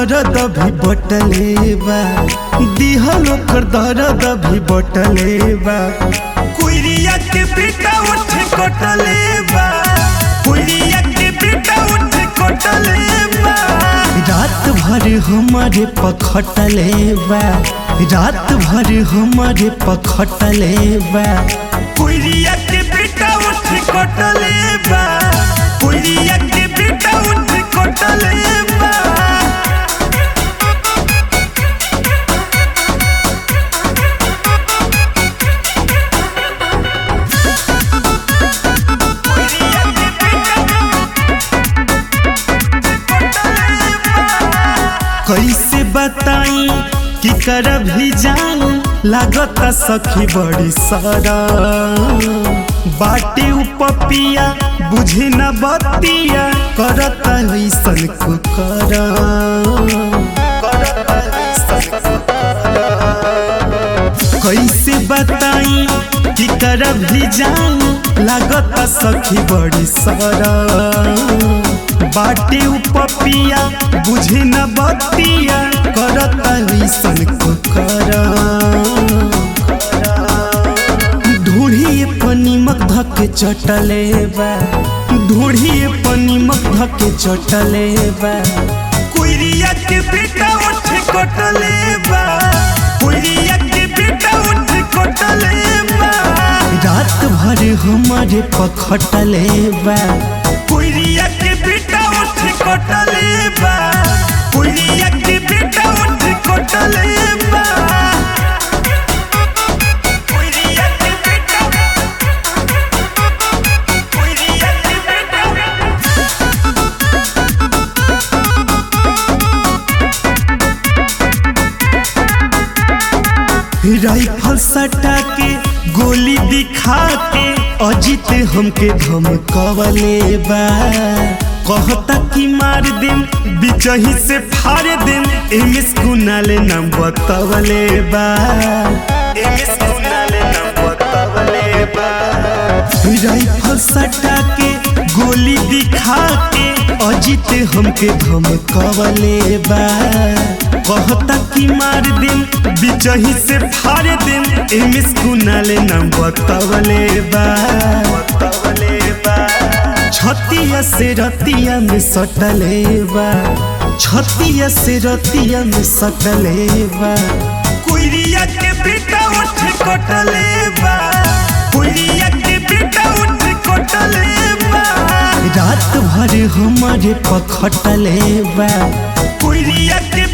दर्द भी बटले बा दिहल ओकर दर्द भी बटले बा कुइरिया के बेटा उठ कटले बा कुइरिया के बेटा उठ कटले बा रात भर हमारे पखटले बा रात भर हमारे पखटले बा कुइरिया के बेटा उठ कटले बा कुइरिया के बेटा उठ कटले बा कैसे बताई कि कर भी जाऊं लागत सखी बड़ी सारा बाटे उपपिया बुझे न बतिया करत ऐसन को कर कैसे बताई कि कर भी जाऊं लागत सखी बड़ी सारा बाटे उपपिया बुझे न बतिया करत ऐसन को कर ढूढ़ी पनीमक धके चटले बा ढूढ़ी पनीमक धके चटले बा कुइरिया के बेटा उठ कटले बा कुइरिया के बेटा उठ कटले बा रात भर हमारे पखटले बा कुइरिया के बेटा उठ कटले बा कुइरिया के बेटा उठ कटले बा कुइरिया के बेटा कुइरिया के बेटा राइफल सटा के गोली दिखा के अजित हमके धमकवले बा कहता कि मार देम बिचही से फाड़ देम एमएस कुनाले नाम बतवले बा एमएस कुनाले नाम बतवले बा राइफल सटा के गोली दिखा के अजित हमके धमकवले बा कहता कि मार देम बिचही से फाड़ देम एमएस कुनाले नाम बतवले बा बतवले बा छतिया से रतिया में सटले बा छतिया से रतिया में सटले बा कुइरिया के बेटा उठ कटले बा कुइरिया के बेटा उठ कटले बा रात भर हमारे पखटले बा कुइरिया के